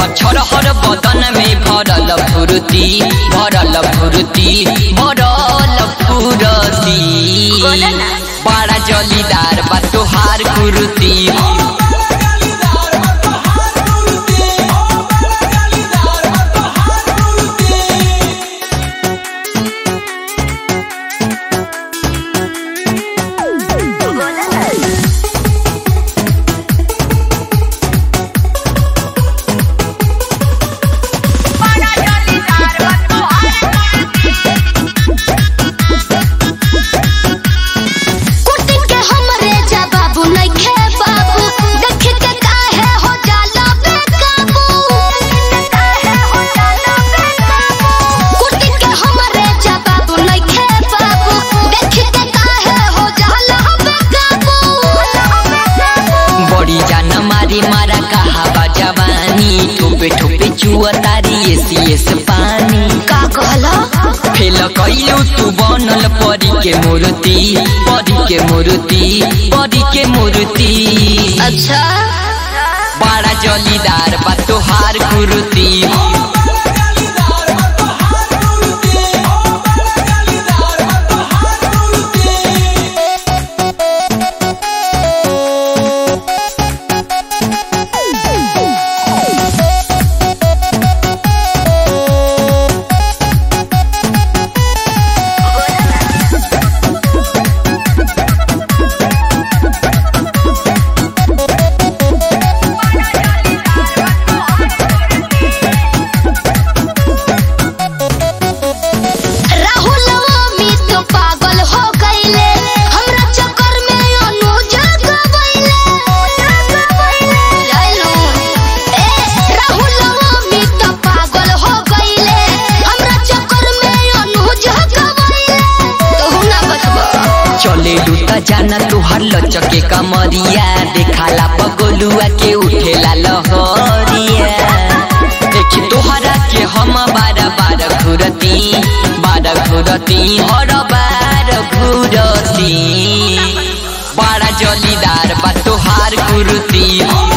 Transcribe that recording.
छरहर बदन में भरल फुर्ती भरल फुर्ती भरल फुरती बड़ा जलीदार बा तोहार कुर्ती कुर्ती के हमरे जा बाबू नइखे बाबू देख के काहे हो जाला बेकाबू काहे हो जाला बेकाबू कुर्ती के हमरे जा बाबू नइखे बाबू देख के काहे हो जाला बेकाबू बड़ी जान मारी मारा कहा बा जवानी ठोपे ठोपे चुआ तारी एसी एस पानी का कहला फेल कैलू तू बनल परी के मूर्ति परी के मूर्ति परी के मूर्ति अच्छा बड़ा जलीदार बा तोहार कुर्ती राहुल अमित पागल हो गईले हमरा चक्कर में अनुज गवैले लालू ए राहुल अमित पागल हो गईले हमरा चक्कर में अनुज गवैले तू ना बचबो चले लूटा जाना तुहार लचके कमरिया देखाला पगोलुआ के उठेला लहरिया देखी तोहरा के हम बार बार घुरती बार घुरती हर बार घुरती बड़ा जलीदार बा तोहार कुर्ती